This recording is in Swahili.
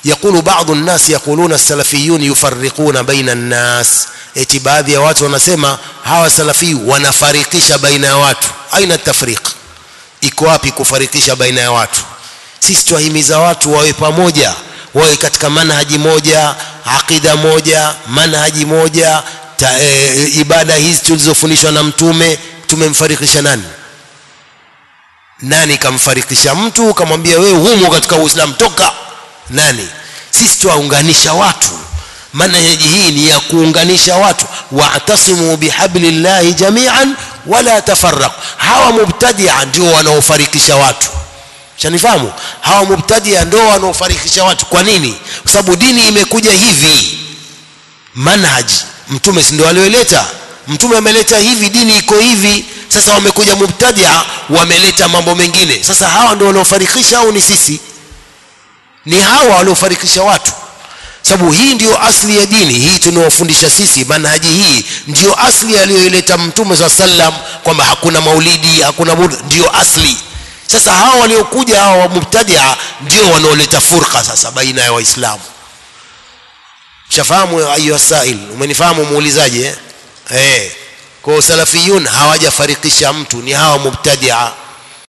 يقول بعض الناس يقولون السلفيون يفرقون بين الناس eti baadhi ya watu wanasema hawa salafi wanafarikisha baina ya watu aina tafriq iko wapi kufarikisha baina ya watu sisi twahimiza watu wawe pamoja wawe katika manhaji moja aqida moja manhaji moja ta, e, ibada hizi tulizofundishwa na mtume tumemfarikisha nani nani kamfarikisha mtu kamwambia wewe humo katika uislamu toka nani sisi twaunganisha watu manhaji hii ni ya kuunganisha watu wa'tasimu bihablillahi jami'an wala tafarraq hawa mubtadia ndio wanaofarikisha watu shanifahamu hawa mubtadia ndio wanaofarikisha watu kwa nini kwa sababu dini imekuja hivi manhaj mtume si ndio alioleta mtume ameleta hivi dini iko hivi sasa wamekuja mubtadia wameleta mambo mengine sasa hawa ndio wanaofarikisha au ni sisi ni hawa waliofarikisha watu sababu hii ndio asli ya dini hii tunaofundisha sisi manhaji hii ndio asli aliyoileta mtume saa sallam kwamba hakuna maulidi hakuna bud ndio asli sasa hawa waliokuja hawa mubtadia ndio wanaoleta furqa sasa baina ya waislamu shafahamu ayuha sail umenifahamu muulizaji eh? Eh. kwa salafiyun hawajafarikisha mtu ni hawa mubtadia